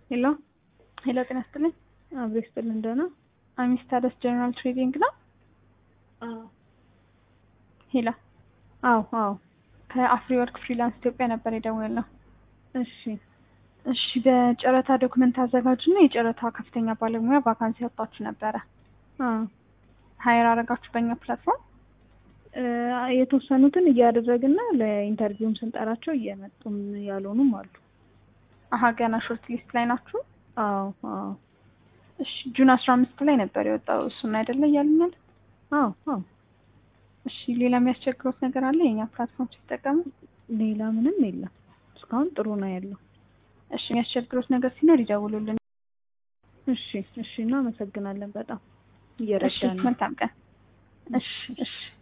ሄሎ ሄሎ ጤና ይስጥልኝ። አብሮ ይስጥልን። እንደሆነ አሚስታደስ ጀነራል ትሬዲንግ ነው። ሄሎ አዎ አዎ ከአፍሪ ወርክ ፍሪላንስ ኢትዮጵያ ነበር የደወልነው። እሺ እሺ በጨረታ ዶክመንት አዘጋጅና የጨረታ ከፍተኛ ባለሙያ ቫካንሲ ያወጣችሁ ነበረ። አዎ ሀይር አረጋችሁ በእኛ ፕላትፎርም። እ የተወሰኑትን እያደረግና ለኢንተርቪውም ስንጠራቸው እየመጡም ያልሆኑም አሉ። አሀ ገና ሾርት ሊስት ላይ ናችሁ? አዎ አዎ እሺ ጁን አስራ አምስት ላይ ነበር የወጣው እሱን አይደለ እያሉኛል? አዎ አዎ እሺ ሌላ የሚያስቸግሩት ነገር አለ የኛ ፕላትፎርም ሲጠቀሙ? ሌላ ምንም የለም። እስካሁን ጥሩ ነው ያለው። እሺ የሚያስቸግሩት ነገር ሲኖር ይደውሉልን። እሺ እሺ እናመሰግናለን በጣም እሺ እየረዳን ነው። መልካም ቀን። እሺ እሺ